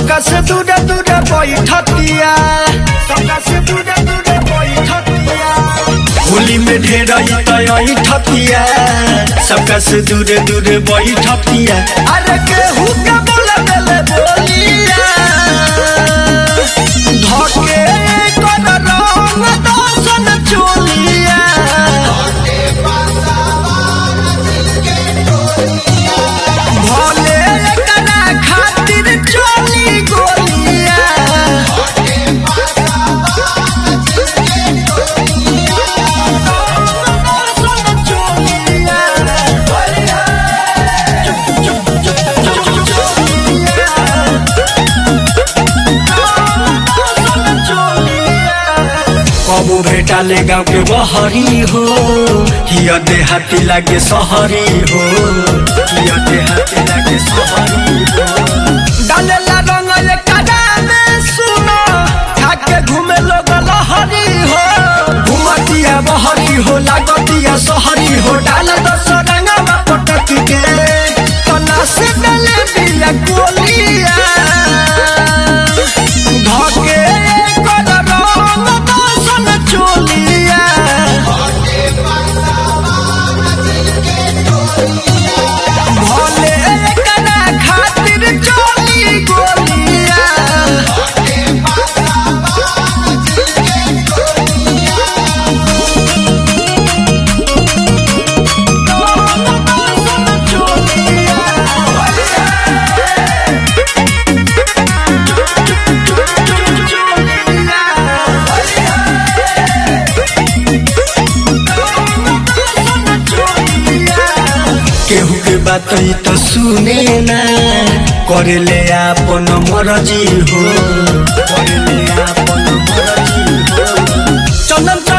सबका से दूरे दूरे बैठतिया सबका से दूरे दूरे बैठतिया होली में ढेर ठतिया सबका से दूरे दूरे बैठतिया अरे केहू के बोले देले बोलिया धके कर रंग दर्शन चोलिया भोले एकरा खातिर चोली गोलिया कबू भेटाले गाँव के बहरी हो हिया देहाती लागे सहरी हो हिया देहाती लागे सहरी हो डालेला रंग ये कादा में सुनो खाके घूमे लोग लहरी हो घुमतिया बहरी हो लागतिया सहरी हो डाल दस रंगवा पटक के तना से डाले बिया गोलिया धके कर रंग दर्शन चोलिया भोले एकरा खातिर चोली गोलिया केहू के बात ई तो सुने ना करे ले आपन मरजी हो करे ले आपन मरजी हो चंदन